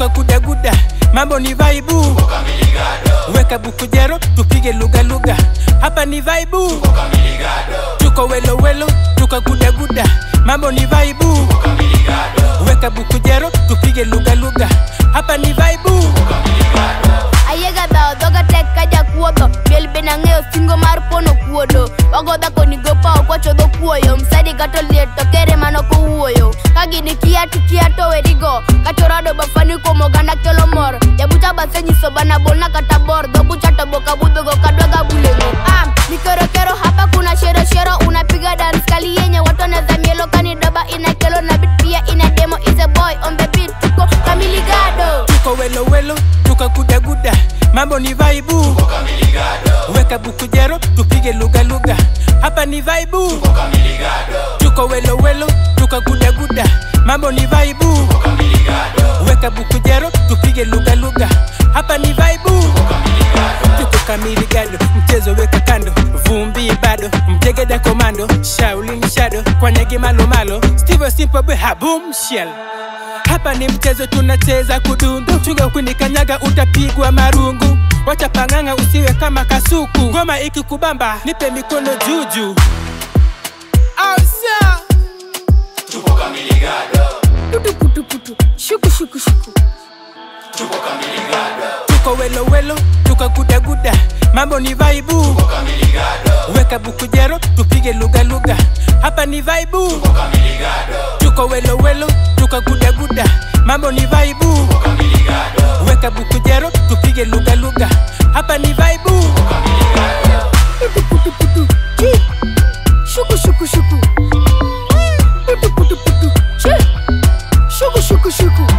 tukagudaguda mambo ni vaibu weka bukujero tupige lugha lugha hapa ni vaibu tuko welowelo tukagudaguda mambo ni vaibu weka bukujero tupige lugha lugha hapa ni vaibu ayega dhao dhoga tek ka jakuodho miel be nang'eyo singo mar pono kuodo wagodha konigopa ok wachodho kuoyo msadi gato liet to kere mano kowuoyo ka gini kia to kia to werigo kachorado bafani kuom oganda kelo mor jabucha basenyiso bana bolna kata bor dhobucha to boka budhogo kadwaga bulego am mikerokero hapa kuna shero shero unapiga dance kali yenye watu wanaweza mielo kanidoba inakelo na bit pia ina demo is a boy on the beat tuko kamiligado tuko welowelo tukagudaguda mambo ni vaibu weka bukujero tupige lugha lugha hapa ni vaibu tuko welowelo tukagudaguda mambo ni vaibu weka bukujero tupige lugha lugha hapa ni vaibu tuko kamili gado mchezo weka kando vumbi bado mjegeda komando shaulin shado kwanyegi malomalo steve simpobwe habum shell hapa ni mchezo tunacheza kudundu chunga ukinikanyaga utapigwa marungu wacha pang'ang'a usiwe kama kasuku ngoma ikikubamba nipe mikono juju Ausa. putu putu putu shuku shuku shuku tuko welowelo tukagudaguda mambo ni vaibu weka bukujero tupige lugha lugha hapa ni vaibu tuko welowelo tukagudaguda mambo ni vaibu weka bukujero tupige lugha lugha hapa ni vaibu putu putu putu chi shuku shuku shuku putu putu putu chi shuku shuku shuku